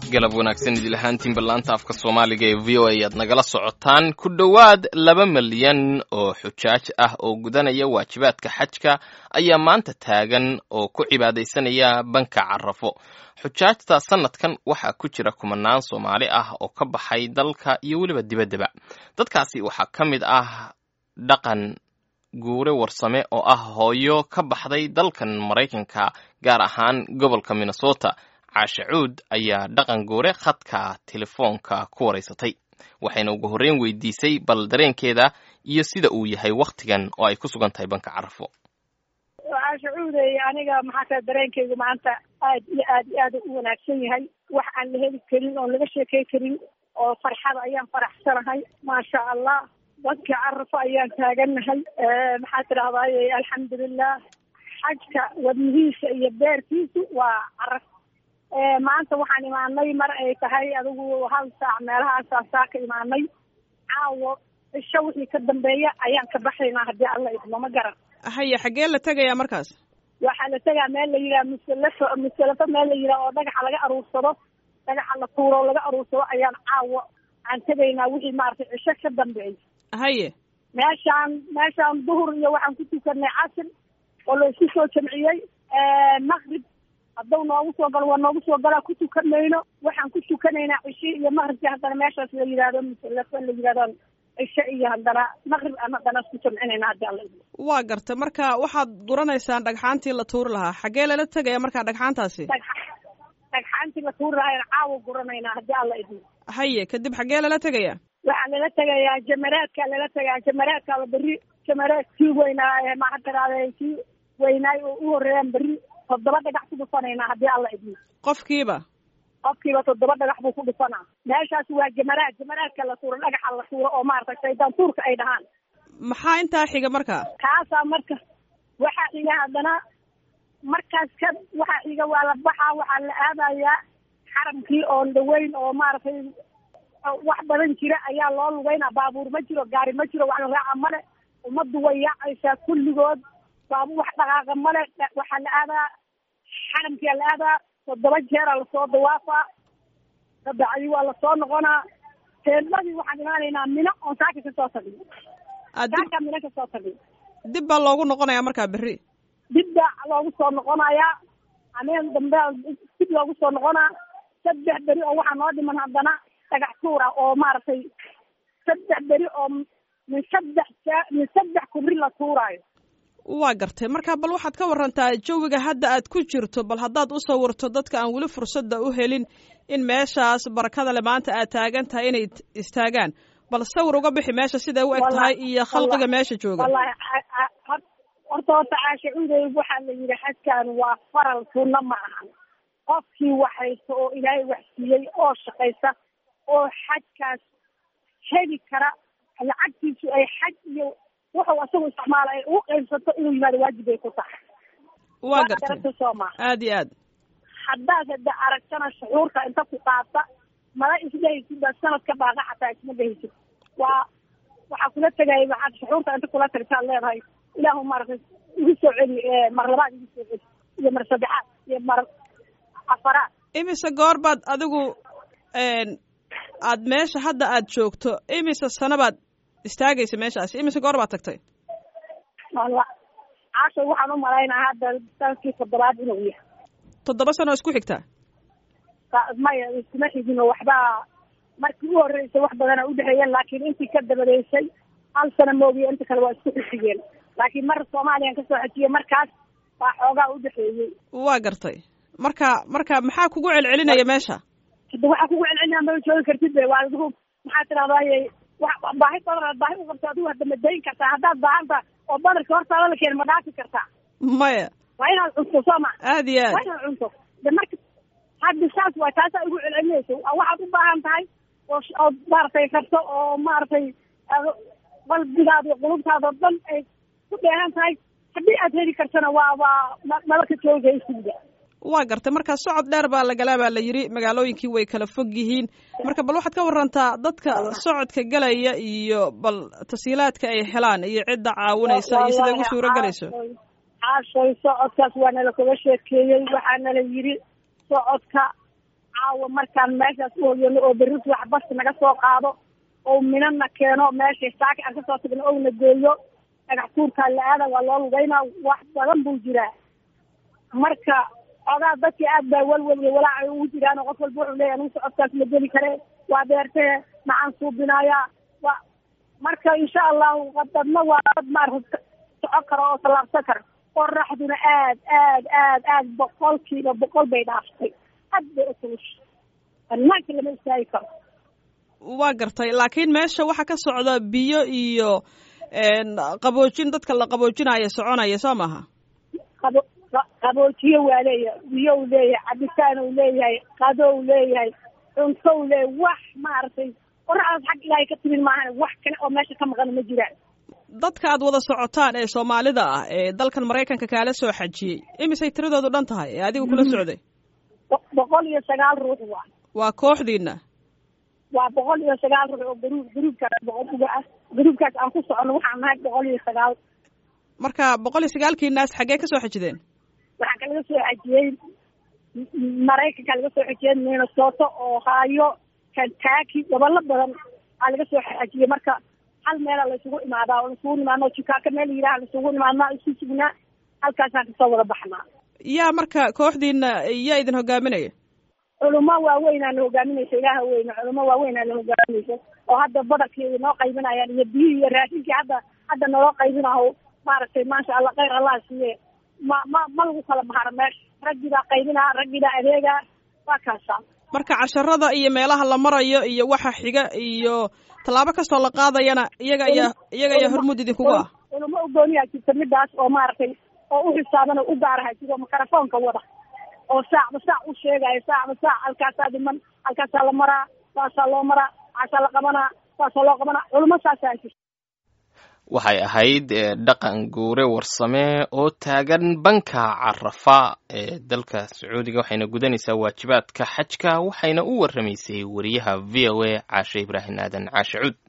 galab wanaagsan idil ahaantiin ballaanta afka soomaaliga ee v o a aad nagala socotaan ku dhowaad laba milyan oo xujaaj ah oo gudanaya waajibaadka xajka ayaa maanta taagan oo ku cibaadaysanaya banka carafo xujaajta sanadkan waxaa ku jira kumanaan soomaali ah oo ka baxay dalka iyo weliba dibaddaba dadkaasi waxaa ka mid ah dhaqan guure warsame oo ah hooyo ka baxday dalkan maraykanka gaar ahaan gobolka minnesota caashe cuud ayaa dhaqan guure khadka telefoonka ku waraysatay waxayna ugu horreyn weydiisay bal dareenkeeda iyo sida uu yahay wakhtigan oo ay ku sugan tahay banka carafo caashe cuudey aniga maxaa tahay dareenkeygu maanta aad iyo aad iyo aad u wanaagsan yahay wax aan la heli karin oon laga sheekey karin oo farxada ayaan faraxsanahay maasha allah banka carafo ayaan taagannahay maxaa tidahdaye alxamdulilah xajka wadnihiisa iyo beerkiisu waa caraf maanta waxaan imaanay mar ay tahay adigu hal saac meelahaasaan saa ka imaanay caawo cisho wixii ka dambeeya ayaan ka baxaynaa haddii alla idmo ma garan haya xaggee la tegayaa markaas waxaa la tegaa meel la yidhaha musalafo musalafo meel la yidhaha oo dhagaxa laga aruursado dhagaxa la tuuro laga aruursado ayaan caawo aan tegaynaa wixii maaragtay cisho ka dambeeya haye meeshaan meeshaan duhur iyo waxaan ku tukanay casr oo la isku soo jamciyey maqrib haddau noogu soo galo waa noogu soo galaa ku tukan mayno waxaan ku tukanaynaa cishe iyo maqribki haddana meeshaas la yidhahdo musalafo la yidhahdo cishe iyo haddana maqrib aan haddana isku jamcinayna haddii alla waa garta marka waxaad guranaysaan dhagxaantii la tuuri lahaa xaggee lala tegaya marka dhagxaantaasi dhagxaantii la tuuri lahaa aan caawa guranaynaa haddii alla idmo haye kadib xaggee lala tegaya waxaa lala tegayaa jamaraadkaa lala tegayaa jamaraadkaaba berri jamaraad kii weynaa maxaa tiraahda kii weynaay oo u horreeyaan berri toddoba dhagax ku dhufanaynaa haddii alla idmo qofkiiba qofkiiba toddoba dhagax buu ku dhufanaa meeshaas waa jamaraad jamaraadka la tuuro dhagaxa la tuuro oo maaragtay shaydaan tuurka ay dhahaan maxaa intaa xiga marka kaasaa marka waxaa xiga haddana markaas ka waxaa xiga waa la baxaa waxaa la aadayaa xaramkii oon dhaweyn oo maaragtay wax badan jira ayaa loo lugeynaa baabuur ma jiro gaari ma jiro wax la raaca male ummaddu way yaacaysaa kulligood baabu wax dhaqaaqa male waxaa la aadaa xaramkia la aadaa toddoba jeeraa lasoo dawaafaa kabacdi waa lasoo noqonaa teedladii waxaan imaanaynaa mino oon saaka kasoo tagin saaka mino kasoo tagin dib baa loogu noqonayaa markaa berri dib baa loogu soo noqonayaa ameen dambe dib loogu soo noqonaa saddex beri oo waxaa noo dhiman haddana dhagax tuura oo maaragtay saddex beri oo min saddex min saddex kubri la tuuraayo waa gartay marka bal waxaad ka warantaa jawiga hadda aad ku jirto bal haddaad u sawirto dadka aan weli fursadda u helin in meeshaas barakada le maanta aad taagan tahay inay istaagaan bal sawir uga bixi meesha siday u eg tahay iyo khalqiga meesha jooga wallahi horta horta caasha cuudey waxaa la yidhi xajkan waa faral sunna ma ahan qofkii waxaysta oo ilaahay wax siiyey oo shaqaysa oo xajkaas heli kara lacagtiisu ay xaj iyo wuxuu asagu isticmaala ay ugu qaybsato inuu yimaado waajib ay ku tahay waa gartay garata sooma aad iyo aad haddaad hada aragtana shucuurka inta ku qaata mala isdhehaysid baad sanad ka baaqa xataa isma dhehaysid waa waxaa kula tegaya waxaad shucuurta inta kula tagtaad leedahay ilaahu maaragtay igu soo celi mar labaad igu soo celi iyo mar saddexaad iyo mar afaraad imise goor baad adigu aad meesha hadda aad joogto imise sano baad istaagaysa meeshaasi imise goor baad tagtay walla caasha waxaan u malaynaa hadda sanadkii toddobaad inuu yahay toddoba sano isku xigtaa maya iskuma xigino waxbaa markii u horreysay wax badana udhexeeyeen laakiin intii ka dabadeysay hal sano moogiyo inta kale waa isku xigeen laakiin mar soomaaliyan kasoo xejiyey markaas baa xoogaa udhexeeyey waa gartay marka marka maxaa kugu celcelinaya meesha hada waxaa kugu celcelinaya ma joogi kartid be waa adigu maxaa tidahdaye wa baahi badan baahi u qabto adigu hadda ma dayn kartaa haddaad baahanta oo badarka hortaada la keena ma dhaafi kartaa maya waa inaad cunto sooma aad iyo waa aad inaad cunto de marka hadda saas waa taasaa igu celcelinaysa waxaad u baahan tahay oo ood maaragtay rabto oo maaragtay qalbigaada iyo qulubtaada o dhan ay ku dheehan tahay haddii aad heli kartana waa waa naba ka joogaysidba waa gartay marka socod dheer baa lagalaa baa la yidhi magaalooyinkii way kala fog yihiin marka bal waxaad ka warantaa dadka socodka galaya iyo bal tasiilaadka ay helaan iyo cidda caawinaysa iyo siday ugu suuro gelayso caashay socodkaas waa nala kaga sheekeeyey waxaa nala yidhi socodka caawa markaan meeshaas u hoyano oo berri wax bas naga soo qaado oo minana keeno meesha saaki aan kasoo tagno ouna geeyo dhagax tuurkaa la aada waa loo lugeynaa wax badan buu jiraa marka ogaa dadkii aad baa welwel iyo walaaca ugu jiraan oo qof walba wuxuu leeyahy anugu socodkaas ma geli kare waa beertee maxaan suubinayaa wa marka insha allahu dadna waa dad maarata soco karo oo tallaabsan kara qoraxduna aad aad aad aad boqolkiiba boqol bay dhaaftay aad bay utulusha banaanka lama istaagi karo waa gartay laakiin meesha waxaa ka socda biyo iyo qaboojin dadka la qaboojinaya soconaya soo maaha qabo qaboojiyo waa leeyahay biyo u leeyahay cabitaan u leeyahay qado u leeyahay cunto u leeyahay wax maaragtay qoraxdaas xag ilaahay ka timin maahan wax kale oo meesha ka maqan ma jiraan dadka aad wada socotaan ee soomaalida ah ee dalkan maraykanka kaala soo xajiyey imisay tiradoodu dhan tahay ee adiga kula socday boqol iyo sagaal ruux waa waa kooxdiina waa boqol iyo sagaal ruux oo garuub garuubkaas boqol uga ah garuubkaas aan ku socono waxaan nahay boqol iyo sagaal marka boqol iyo sagaalkiinaas xaggee kasoo xajideen waxaa kalaga soo xajiyey maraykanka laga soo xajiyey minnesota ohio kentucky gobollo badan aa laga soo xajiyey marka hal meela laysugu imaadaa oo laisugu imaadno chicago meel yidhaha laisugu imaadnaa isu sugnaa halkaasaan kasoo wada baxnaa yaa marka kooxdiina yaa idin hogaaminaya culimo waaweynaa na hogaaminaysa ilaaha weyne culimo waaweynaa na hogaaminaysa oo hadda badalkii inoo qaybinayaan iyo biyihii iyo raashinkii hadda hadda naloo qaybinaho maaragtay maasha allah khayr allah siiye ma ma ma lagu kala baharo meesha raggii baa qaybinaa raggii baa adeegaa waa kaasa marka casharada iyo meelaha la marayo iyo waxa xiga iyo tallaabo kastoo la qaadayana iyaga ayaa iyaga ayaa hormuud idinkugu ah culimo ugooniyaa jirta midaas oo maaragtay oo u xisaaban oo u gaaraha sidoo mikrofoonka wada oo saacba saac u sheegayo saacba saac halkaasaa dhiman halkaasaa la maraa saasaa loo maraa waxaasaa la qabanaa saasaa loo qabanaa culimo saasaa jirta waxay ahayd dhaqan guure warsame oo taagan banka carafa ee dalka sacuudiga waxayna gudanaysaa waajibaadka xajka waxayna u warramaysay wariyaha v o a caashe ibraahim aadan caashe cuud